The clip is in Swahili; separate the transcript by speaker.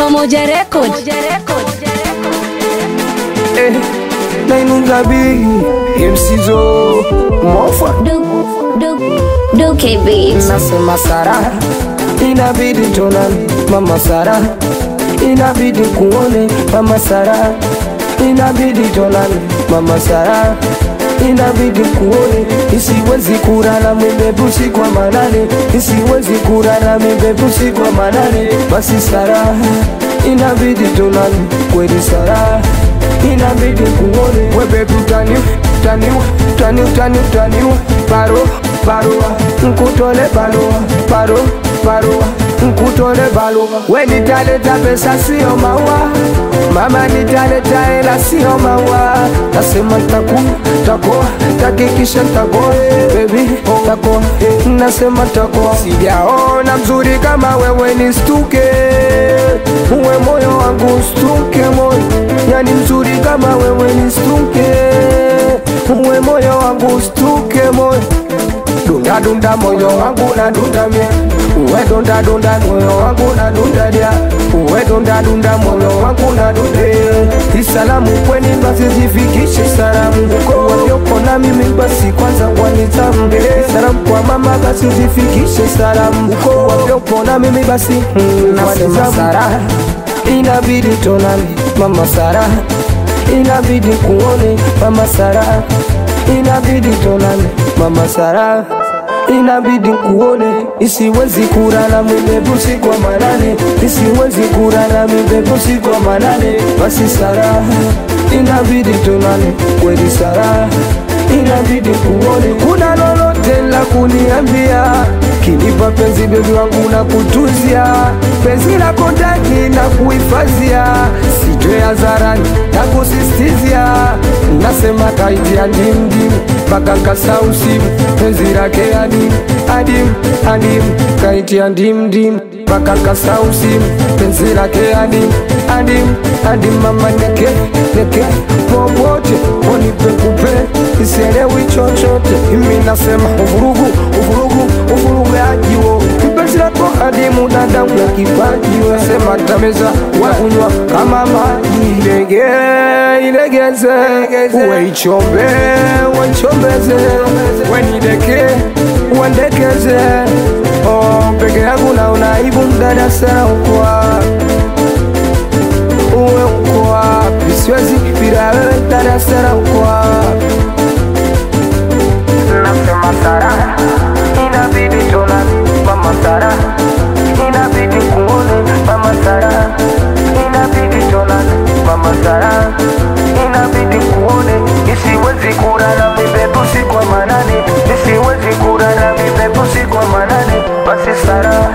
Speaker 1: Moja Record.
Speaker 2: Eh, nainuka big MCzo mofa
Speaker 1: Duke Beats.
Speaker 2: nasema Sara, inabidi tonane mama Sara, inabidi kuone mama Sara, inabidi tonane mama Sara, inabidi kuone, isiwezi kurara mibebusi kwa manane, isiwezi kurara mibebusi kwa manane, basi Sara, inabidi tonane kweli Sara, inabidi kuone webe tutani tani tani tani tani paro barua nkutole barua paro barua nkutole barua we nitaleta pesa sio maua mama nitaleta hela sio maua nasema taku takoa takikisha takoa bebi takoa nasema takoa sijaona mzuri kama wewe ni stuke uwe moyo wangu stuke moyo yani mzuri kama wewe ni stuke uwe moyo wangu stuke moyo dunda dunda moyo wangu na dunda mie uwe dunda dunda moyo wangu na dunda dia uwe dunda dunda moyo wangu na dunda isalamu kweni basi zifikishe salamu walioko na mimi basi kwanza wanitamu salamu kwa mama basi zifikishe salamu walioko na mimi basi mm, nasema Sara inabidi tonane mama Sara inabidi kuone mama Sara inabidi tonane mama Sara inabidi kuone isiwezi kurara mibebusi kwa manane isiwezi kurara mibebusi kwa manane basi Sara inabidi tonane kweli Sara inabidi kuone kuna lolote la kuniambia kinipa penzi bebi wangu na kutuzia penzi lako ndani na kuhifadhia sitoe hadharani na kusistizia nasema kaitia ndimdim mpaka nkasa usimu penzi lake adim adim adim kaitia ndimdim mpaka nkasa usimu penzi lake adim adim adim mama neke neke popote wanipe kupe isielewi chochote imi nasema uvurugu uvurugu uvurugaji wo kipenzi lako adimu dada una kipaji we sema tameza wakunywa kama maji ilege ilegeze uwe ichombe wanchombeze wenideke wendekeze oh, peke yangu naona aibu mdada sana ukwa uwe uko wapi siwezi bila wewe dada sana uko wapi nasema Sara, inabidi tonane mama Sara, inabidi kuone mama Sara, inabidi tonane mama Sara, inabidi kuone, isiwezi kurara mibebusi kwa manane, isiwezi kurara mibebusi kwa manane, basi Sara,